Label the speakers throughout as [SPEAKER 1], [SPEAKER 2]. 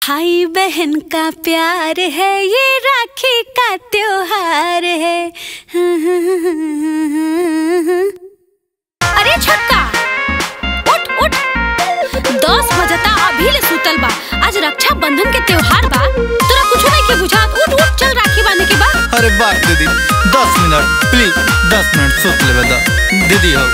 [SPEAKER 1] भाई बहन का प्यार है ये राखी का त्योहार है अरे छक्का उठ उठ दस बजता अभी ले सुतल बा आज रक्षा बंधन के त्योहार बा तोरा कुछ नहीं के बुझात उठ उठ चल राखी बांधे के बा
[SPEAKER 2] अरे बात दीदी दस मिनट प्लीज दस मिनट सुत लेवे दा दीदी हो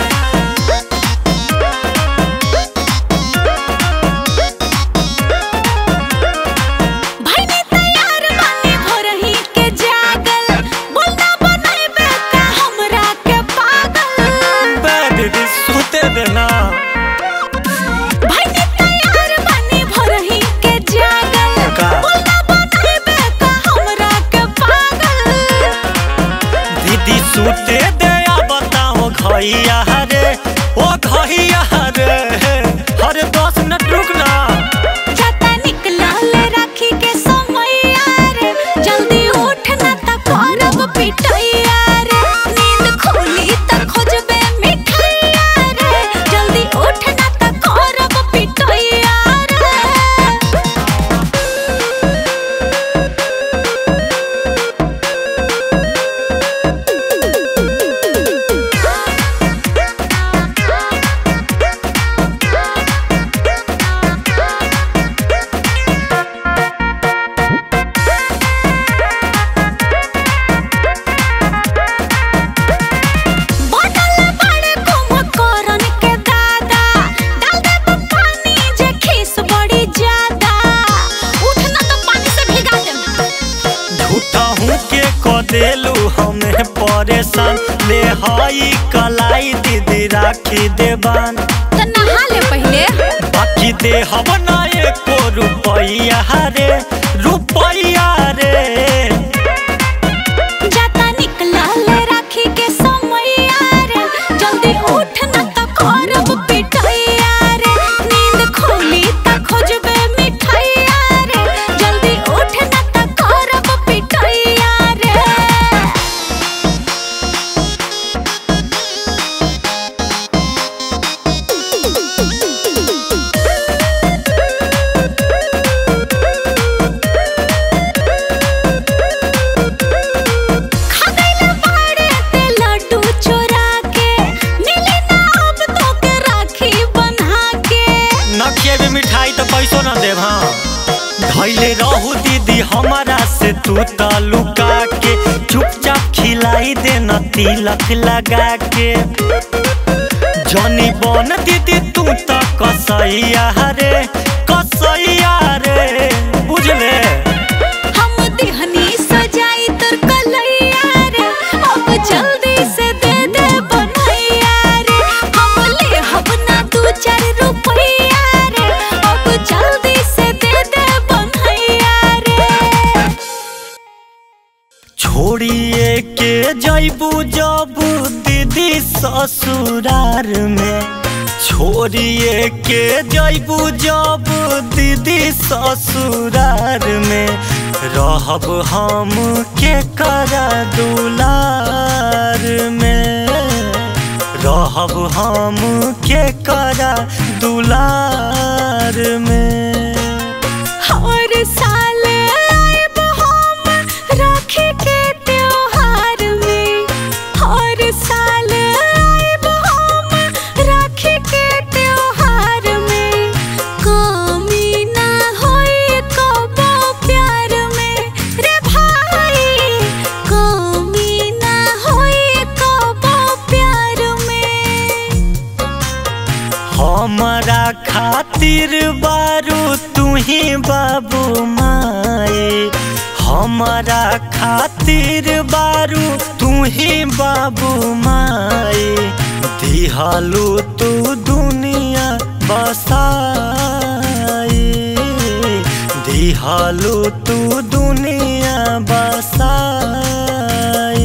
[SPEAKER 1] भाई ने तैयार बानी भोरही के जागल बोलना बनाइबे का हमरा के पागल
[SPEAKER 3] बे दीदी सुते देना
[SPEAKER 1] भाई ने तैयार बानी भोरही के जागल
[SPEAKER 3] का?
[SPEAKER 1] बोलना बनाइबे का हमरा के पागल
[SPEAKER 3] दीदी सुते दे या बताओ घइया रे ओ घइया रे अरे दस मिनट रुक ना
[SPEAKER 1] जाता निकलल राखी के समैया रे जल्दी उठ ना त करब पिटैया रे नींद खुली त खोजबे मिठैया रे जल्दी उठ ना त करब पिटैया रे बोतल बड़े कुम्भकर्ण के दादा डाल दे तू पानी जे खीस बड़ी ज्यादा उठ ना तो पानी से भिगा दे
[SPEAKER 3] झूठा हूँ के क देलू हमें परेशान ले हई कलाई दीदी राखी देबान
[SPEAKER 1] तो नहा ले पहले
[SPEAKER 3] बाकी दे हम ना एको रुपैया रे रुपैया रे
[SPEAKER 1] जाता निकलल राखी के समैया रे जल्दी उठ ना तो करब पिटैया रे नींद खुली त खोजबे मिठैया रे जल्दी उठ ना तो करब पिटैया रे खगैल बाड़े ते लड्डू चोरा के मिली ना अब तो के राखी बन्हा के
[SPEAKER 3] नखिए में मिठाई तो पैसो न देव हाँ धैले रहू दीदी हमारा से तू त लुका के चुपचाप खिलाई दे न तिलक लगा के जनी बन दीदी तू त कसैया रे कसैया रे बुझले
[SPEAKER 1] हम दिहनी सजाई तोर कलैया रे अब जल्दी से दे दे बनैया रे हम ले हब ना दू चार रुपैया रे अब जल्दी से दे दे बनैया रे
[SPEAKER 3] छोड़िए के जैबू जबू दीदी ससुरार में छोड़िए के जैबू जबू दीदी ससुरार में रहब हम के करा दुलार में रहब हम के करा दुलार में
[SPEAKER 1] हर साल आइब हम राखी के त्योहार में हर साल आइब हम राखी के त्योहार में कमी ना होई कबो प्यार में रे भाई कमी ना होई कबो प्यार में
[SPEAKER 3] हमारा खातिर बारू तू ही बाबू माए हमारा खातिर बारू तू ही बाबू माए दिहालू तू दुनिया बसाए दिहालू तू दुनिया बसाए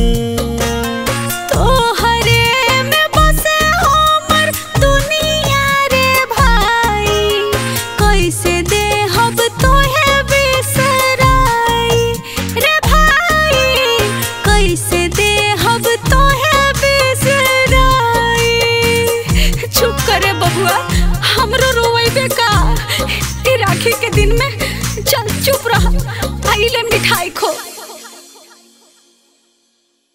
[SPEAKER 1] तोहरे में बसे हमर दुनिया रे भाई कैसे देहब तोहे बिसराई रे भाई कैसे देहब तोहे बिसराई चुप करे बबुआ हमरो रोवे का ई राखी के दिन में मिठाई खो